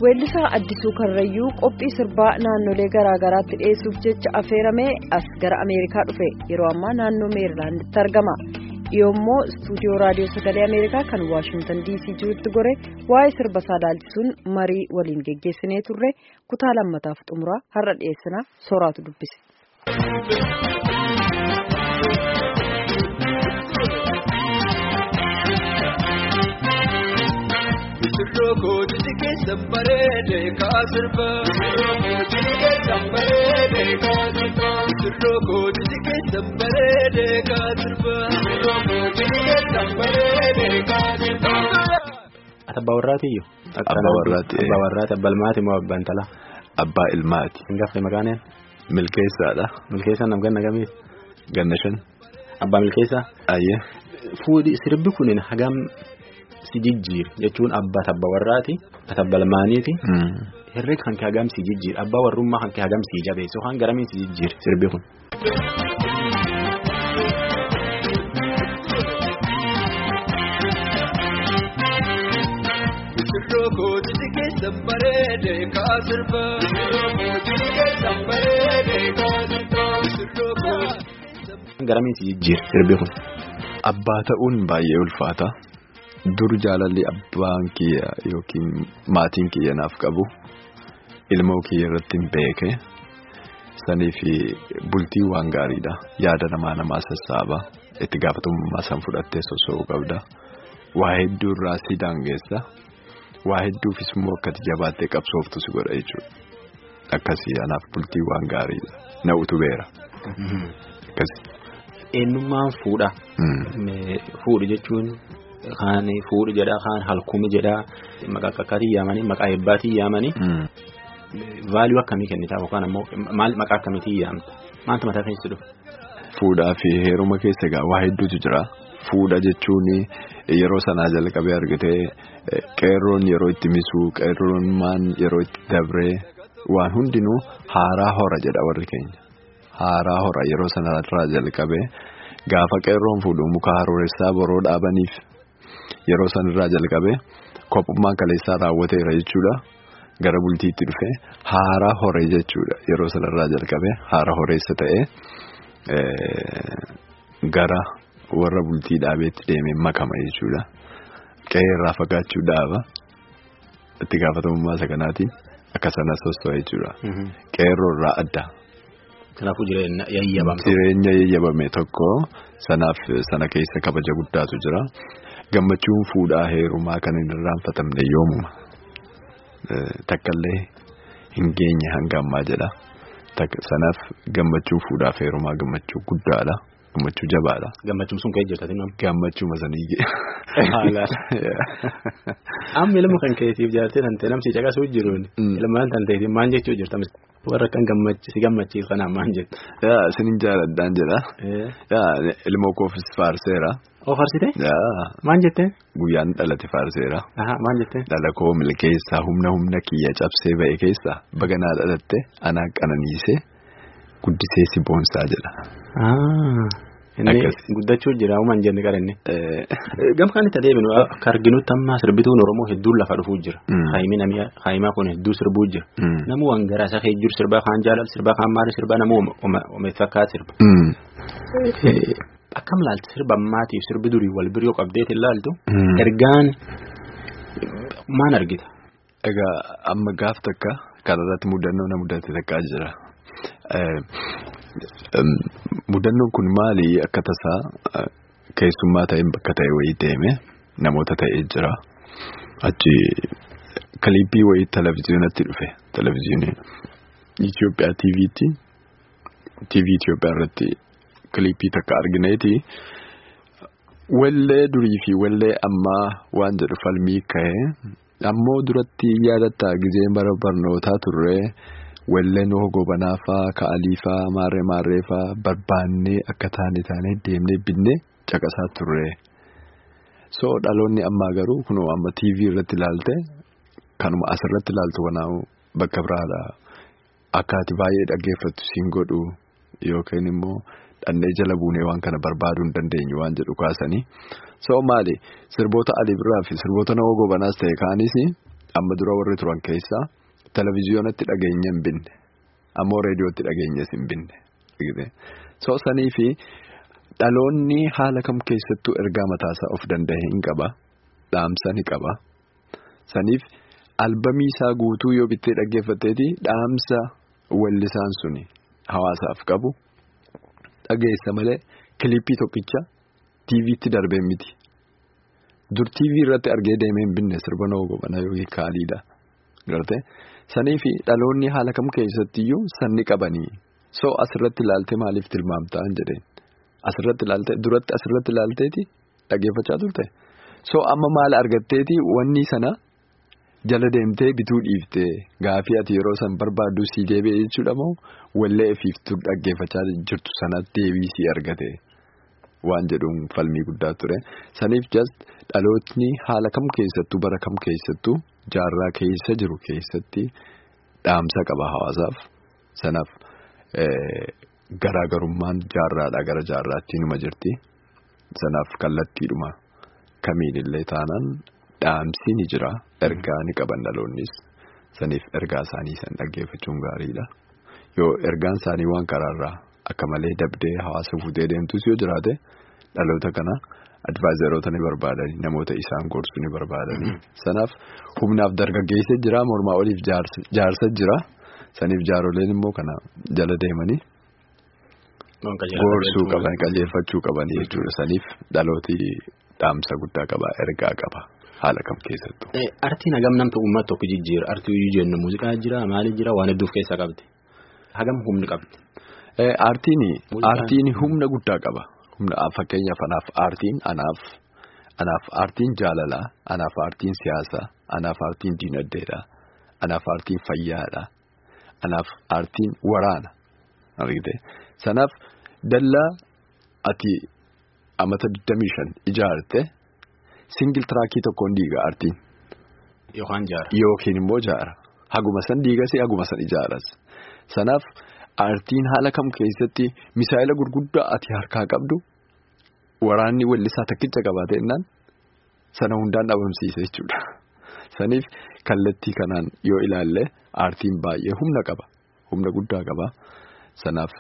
weellisaa addisuu karrayyuu qophii sirbaa naannolee garaagaraatti dhiyeessuuf jecha affeeramee as gara ameerikaa dhufe yeroo ammaa naannoo meerilaanditti argama yoommoo istuudiyoo raadiyoo sagalee ameerikaa kan waashintan diisii jirutti gore waa'ee sirba isaa ilaalchisuun marii waliin geggeessinee turre kutaa lammataaf xumuraa har'a dhiyeessinaaf sooraatu dubbise. Sirroo kooti keessa bareedee kaasirba. Sirroo kooti keessa bareedee kaasirba. Sirroo kooti keessa bareedee kaasirba. Sirroo kooti keessa bareedee kaasirba. Abbaa warraatiyyuu. Abbaa warraati. Abbaa warraati abbaa ilmaati moo abbaan talaa? Abbaa ilmaati. Hin gafne maqaaneen? Milkeessaadha. Milkeessaa nam ganna gamiif? Ganna shan. Abbaa milkeessaa? Ayyee. Fuudhi sirbi kunin hagam si jijjiir jechuun abbaa tabba warraati tabba ilmaaniiti. Herreg kan kee hagam si jijjiir abbaa warrummaa kan kee hagam si jabeessu kan garamiin si jijjiir sirbi kun. Sirroo kooti keessa bareedee kaasirba. Sirroo kooti keessa bareedee kaasirba. Sirroo kooti. Garamiin si jijjiir sirbi kun. Abbaa ta'uun baay'ee ulfaata. Dur jaalalli abbaan kiyya yookiin maatiin kiyya naaf qabu ilmoo kiyya irratti hin beeke. Sanii fi bultii waan gaariidha. Yaada namaa namaa sassaaba. Itti gaafatamummaa san fudhattee sosso'uu qabda. Waa hedduu irraa si daangeessa. Waa hedduufis immoo akkati jabaattee qabsooftu si godha jechuudha. Akkasii anaaf bultii waan gaariidha. Na utubeera. Akkasii. Eenyummaan fuudha. Fuudhi jechuun kaan fuudhi jedhaa kaan halkumi jedhaa maqaa qaqqaatii yaamanii maqaa eebbaatii yaamanii vaaluu akkamii kennitaa yookaan ammoo maal maqaa akkamiitii yaamta maaltu mataa keessi dhufu. Fuudhaa fi heeruma keessa egaa waa hedduutu jira. Fuudha jechuun yeroo sanaa jalqabee argitee qeerroon yeroo itti misuu qeerroon yeroo itti dabree waan hundinuu haaraa hora jedha warri keenya. Haaraa hora yeroo sanarraa jalqabee gaafa qeerroon fuudhu muka harooressaa boroo dhaabaniif yeroo sanarraa jalqabee kophummaan kaleessaa raawwateera jechuudha. Gara bultiitti dhufee haaraa horee jechuudha yeroo sanarraa jalqabee haara horeessa ta'ee gara warra bultii dhaabeetti deemee makama jechuudha. Qe'eerraa fagaachuu dhaaba itti gaafatamummaa isa kanaatiin akka sana sosto'a jechuudha. Qeerroorraa adda. Kanaafuu jireenya yayyabame. Jireenya yayyabame tokko sanaaf sana keessa kabaja guddaatu jira. Gammachuun fuudhaa heerumaa kan hin irraanfatamne yoomuma. Takkaallee hin geenye hanga ammaa jedha. Sanaaf gammachuun fuudhaaf heerumaa gammachuu guddaadha. Gammachuu jabaadha. Gammachuun sun ka'ee jirtati nama. Gammachuu masanii Amma ilma kan keetiif jaartee tantee namsi caqasuu jiruun ilmaan tanteetiin maal jechuu jirta warra kan si gammachiisu kanaan maal jettu. Yaa isinin jaaladhaan jedha. Yaa ilmoo koofis faarseera. Oo faarsite? Yaa. Maal jettee? Guyyaan dhalate faarseera. Maal jettee? Dhala koo milkeessaa humna humna kiyya cabsee ba'e keessaa baganaa dhalatte anaa qananiisee guddisee si boonsaa jedha. Inni guddachuu jira uumaan jenne qarinni. Gama kan itti adeemnu akka arginutti amma sirbituun Oromoo hedduun lafa dhufuu jira. Haayimaa kun hedduu sirbuu jira. Namuu waan garaa isaa keessa jiru sirbaa kaan jaalala sirbaa kaan maali sirbaa namuu omeef fakkaata sirba. Akkam laaltu sirba ammaatiif sirbi durii wal biroo qabdeetiin laaltu. Ergaan maal argita? Egaa amma gaaf takka kanarratti mudannoo na mudate takkaa jira. Mudannoon kun maali akka tasaa keessummaa ta'een bakka ta'e wayii deeme namoota ta'ee jira. Achi kiliippii wayii televezyiinatti dhufe televezyiinii Itoophiyaa TV'tti TV Itoophiyaa irratti kiliippii takka argineeti. Wallee durii fi wallee ammaa waan jedhu falmii ka'ee ammoo duratti yaadatta gizee bara barnootaa turre. Walleen gobanaa faa ka'alii faa maarree maarree faa barbaannee akka taane taanee deemnee binnee caqasaa turre. So dhaloonni ammaa garuu kunoo amma TV irratti ilaalte kanuma asirratti ilaaltu kanaamu bakka biraadha. Akka ati baay'ee dhaggeeffattu siin godhu yookiin immoo dhannee jala buunee waan kana barbaaduu hin dandeenyu waan jedhu kaasanii. So maali sirboota alii biraa fi sirboota nama gobanaas ta'e kaanis amma dura warri turan keessaa televiziyoonatti dhageenya hin binne ammoo reediyootti dhageenyas hin binne. So sanii fi dhaloonni haala kam keessattuu ergaa mataasaa of danda'e hin qaba. Dhaamsa ni qaba. Saniif albamii isaa guutuu yoo bittee dhaggeeffatteeti dhaamsa wallisaan suni hawaasaaf qabu dhageessa malee kilippii tokkicha tiiviitti darbee miti. Dur tiivii irratti argee deemee hin binne sirba na'uu gobanaa yookiin kaaliidha. Gartee sanii fi dhaloonni haala kam keessattiyyuu sanni qabanii so asirratti ilaaltee maaliif tilmaamtaa hin jedheen asirratti ilaaltee duratti asirratti ilaalteeti dhageeffachaa turte so amma maal argatteeti wanni sana jala deemtee bituu dhiiftee gaafii ati yeroo san barbaaddu sii deebi'e jechuudha moo wallee ifiiftuu dhaggeeffachaa jirtu sanatti deebii sii argate. Waan jedhuun falmii guddaa ture saniif just dhalootni haala kam keessattuu bara kam keessattuu jaarraa keessa jiru keessatti dhaamsa qaba hawaasaaf sanaaf garaagarummaan jaarraadhaa gara jaarraatti numa jirti sanaaf kallattiidhuma kamiinillee taanaan dhaamsi ni jira ergaa ni qaban dhaloonnis saniif ergaa isaanii san dhaggeeffachuun gaariidha yoo ergaan isaanii waan karaarraa. Akka malee dabdee hawaasa fuutee deemtus yoo jiraate dhaloota kana advaayizaroota ni barbaadanii namoota isaan gorsu ni barbaadanii sanaaf humnaaf dargaggeessa jira mormaa oliif jaarsa jira saniif jaaroleen immoo kana jala deemanii gorsuu qaban qajeelfachuu qabanii jechuudha saniif dhalooti dhaamsa guddaa qaba ergaa qaba haala kam keessattuu. Artiin hagam namta uummata tokko jijjiira artii iyyuu jennu muuziqaa jira maali jira waan hedduuf keessaa qabdi hagam humni qabdi. Aartiin aartiin humna guddaa qaba. Humna fakkeenyaaf anaaf aartiin anaaf anaaf aartiin jaalalaa anaaf aartiin siyaasaa anaaf aartiin diinagdeedha anaaf aartiin fayyaadha anaaf aartiin waraana argite sanaaf dallaa ati amata 25 ijaarte singil tiraakii tokkoon diiga aartiin. Yookaan jaara. Yookiin immoo jaara haguma san diigas haguma san ijaaras sanaaf. Aartiin haala kam keessatti misaa'ila gurguddaa ati harkaa qabdu waraanni wallisaa takkicha qabaate innaan sana hundaan dhabamsiise jechuudha. Saniif kallattii kanaan yoo ilaalle aartiin baay'ee humna qaba. Humna guddaa qaba. Sanaaf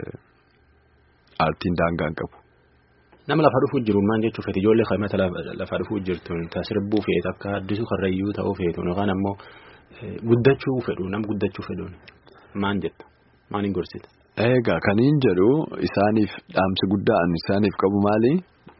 aartiin daangaa hin qabu. Nama lafa dhufuu jiru maal jechuuf feeti ijoollee qaamata lafa dhufuu jirtuun sirbuu feetu akka addisuu karrayyuu ta'uu feetuun yookaan ammoo guddachuu fedhu nam guddachuu fedhuun maal jetta? Maaliin gorsita? Egaa kaniin jedhu isaaniif dhaamsi guddaan isaaniif qabu maali?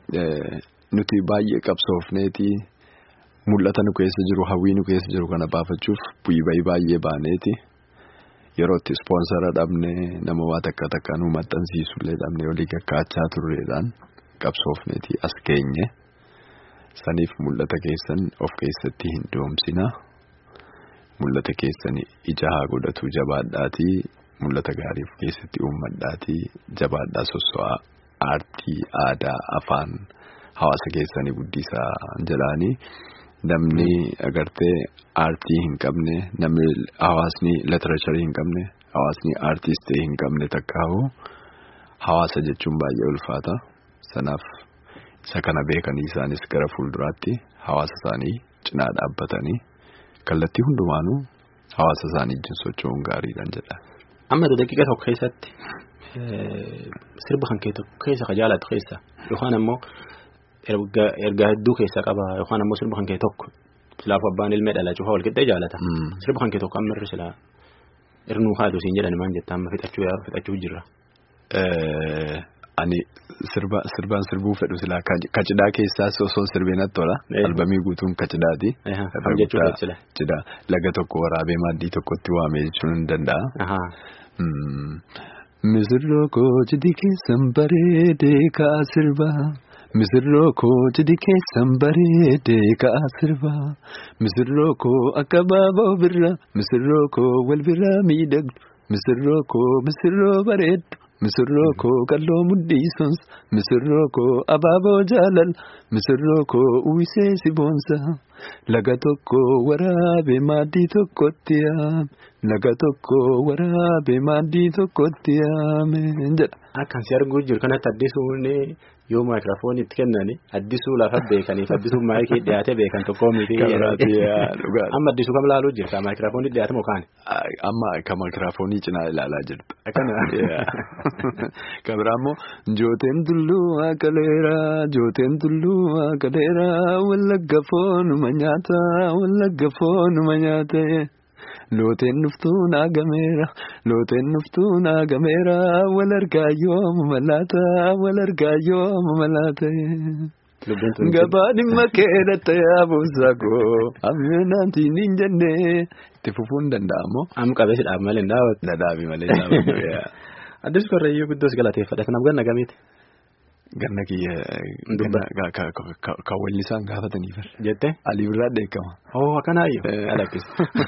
Nuti baay'ee qabsoofneeti mul'ata nu keessa jiru hawwii nu keessa jiru kana baafachuuf bu'ii baay'ee baaneeti yeroo itti ispoonsara dhabne nama waa takka takka nu maxxansiisullee dhabne olii kakkaachaa turreedhaan qabsoofneeti as geenye saniif mul'ata keessan of keessatti hin doomsina mul'ata keessan ija haa godhatu jabaadhaatii. Mul'ata gaarii of keessatti uummadhaatii jabaadhaa sosso'aa aartii aadaa afaan hawaasa keessanii guddisaa jedhaanii namni agartee aartii hin qabne namni hawaasni literacharii hin qabne hawaasni aartistii hin qabne takkaa'u hawaasa jechuun baay'ee ulfaata sanaaf isa kana beekanii isaanis gara fuulduraatti hawaasa isaanii cinaa dhaabbatanii kallattii hundumaanuu hawaasa isaanii wajjin socho'uun gaariidhaan jedha. Amma daqiiqa tokko keessatti sirba kan keessa ka jaalatu keessa yookaan ammoo ergaa hedduu keessa qaba yookaan ammoo sirba kan kee tokko silaaf abbaan ilmee dhala cufa walqixxee jaalata. Sirba kan kee tokko amma irra silaa irnuu haatu siin jedhan maal jetta amma fixachuu fixachuu jirra. Ani sirba sirbaan sirbuu fedhu silaa kacidhaa keessaas osoo sirbeen tola albamii guutuun kacidhaati. Cidhaa laga tokko waraabee maaddii tokkotti waamee jechuun ni danda'a. Misirroo koo cidhi keessan bareedee ka'a sirbaa. Misirroo koo cidhi keessan bareedee ka'a sirbaa. Misirroo koo akka baaboo birraa. Misirroo koo wal biraa miidhagdu. Misirroo koo misirroo bareeddu. Misirroo koo kalloo mudhiisons. Misirroo koo abaaboo jaalal. Misirroo koo uwwisee si boonsa. Laga tokko waraabee maaddii tokkotti yaame. Laga tokko waraabee maaddii tokkotti yaame jedha. Akkan si arguu jiru kanatti addisuun yoo maayikiraafoonii itti kennani addisuu lafa beekaniif addisuu maayikii dhiyaate beekan tokkoo miti. Amma addisuu kam ilaaluu jirta maayikiraafoonii dhiyaate moo kaani? Amma kan maayikiraafoonii cinaa ilaalaa jirtu. Akkana. Kan biraa immoo jooteen tulluu akaleera jooteen tulluu akaleera wallagga foonuma nyaata wallagga foonuma nyaate. Looteen dhuftuu naagameera looteen dhuftuu naagameera wal argaa yooma malaata wal argaa yooma malaata. Gabaa dhimma keedhatta yaabuusaa koo amminaatiin hin jenne itti fufuun danda'amoo. Am qabeessi dhaab malee hin daawwatu. Dhadhaabi malee daawwatu. Addis Korreeyyuu guddoos galateeffadha. Kanaaf ganna gamiiti. Ganna kiyya kan wallisaan gaafataniif. Jettee. Alii birraa dheekama. Oo akkanaayyuu. Alakkis.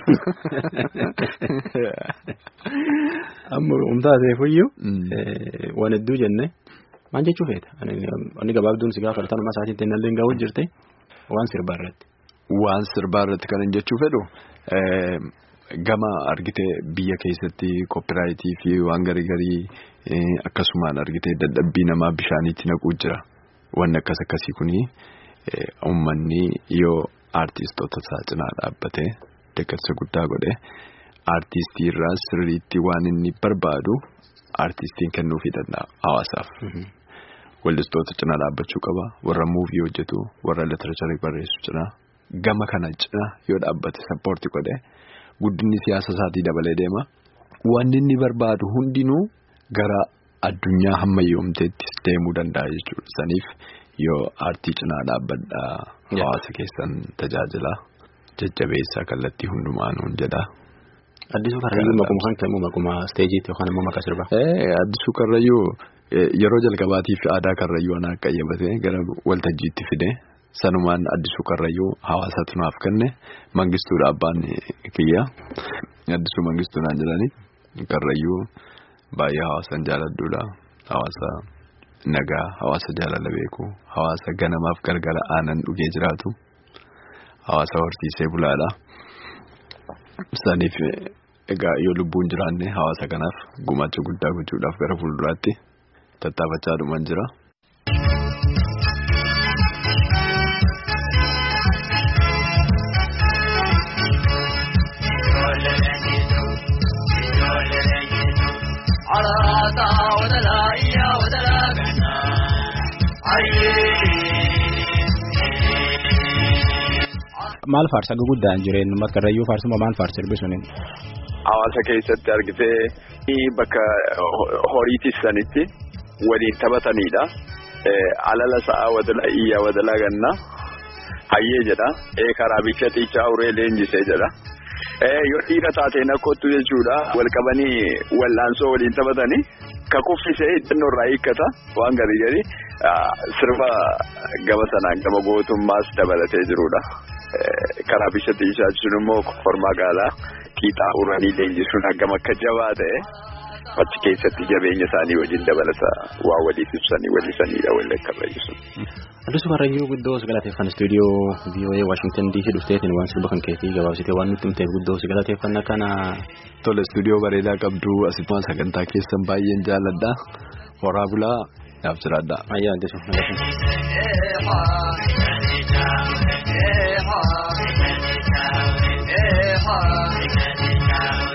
Amma umtaateefuyyuu. Waan hedduu jenne. Maal jechuu feeta? Inni gabaabduun si gaafa dhalatan uumaa isaatiin illee gahuun jirte waan sirbaa irratti. Waan sirbaa irratti kan jechuu fedhu gama argitee biyya keessatti koopiraayitii fi waan garii garii akkasumaan argitee dadhabbii namaa bishaaniitti naquu jira. Wanni akkas akkasii kuni uummanni yoo aartistoota isaa cinaa dhaabbatee deeggarsa guddaa godhe aartistii irraa sirriitti waan inni barbaadu aartistiin kennuufii danda'a hawaasaaf. Wallistoota cinaa dhaabbachuu qaba. Warra muuvii hojjetu, warra literacharii barreessu cinaa. Gama kana cinaa yoo dhaabbate sappoortii godhe guddinni siyaasa isaatii dabalee deema. Wanni inni barbaadu hundinuu gara addunyaa hammayyoomteettis deemuu danda'a jechuudha. Saniif yoo aartii cinaa dhaabbadhaa hawaasa keessan tajaajila jajjabeessaa kallattii hundumaanuun jedha. Addisuu Karrayyuu maquma kan kennu maquma isteejiitti yookaan immoo maqaa sirbaa. Addisuu Karrayyuu yeroo jalqabaatiif aadaa Karrayyuu anaa qayyabatee gara waltajjiitti fide sanumaan Addisuu Karrayyuu hawaasatu naaf kenne mangistuudha abbaan kiyya. Addisuu mangistuu naan jedhani Karrayyuu baay'ee hawaasan jaaladduudha. Hawaasa nagaa, hawaasa jaalala beeku, hawaasa ganamaaf galgala aanan dhugee jiraatu, hawaasa horsiisee bulaadha. Saniif egaa yoo lubbuun jiraanne hawaasa kanaaf gumaacha guddaa gochuudhaaf gara fuulduraatti tattaafachaa dhuman jira. Maal faarsa guguddaan jireenyu Karrayyuu faarsuma maal faarsa sirbisuun? Hawaasa keessatti argitee bakka horiitis sanitti waliin taphatanidha. Alala sa'a wadala iyya wadala ganna hayyee jedha. Karaa bikya xiichaa uree leenjisee jedha. Yoo dhiira taateen akkottu jechuudha. Wal qabanii wallaansoo waliin taphatanii ka kuffisee xinnoo irraa hiikkata waan garii gadi sirba gama sanaan gama gootummaas dabalatee jirudha. Karaa bikya xiichaa jechuun immoo kormaa gaalaa qiixaa uranii leenjisuun hagam akka jabaa ta'e achi keessatti jabeenya isaanii waliin dabalata waa waliif ibsanii wallisanidha walii akka fayyisuun. Addisuu Karrayyuu guddoo si galateeffan istuudiyoo VOA Waashingtan DC dhufteetiin waan sirba kan keetii gabaabsitee waan nutti himteef guddoo si galateeffanna kana. Tole istuudiyoo bareedaa qabdu asitti sagantaa keessan baay'een jaalladha. Horaa bulaa naaf jiraadha. Ayyaa Addisuu. Hey,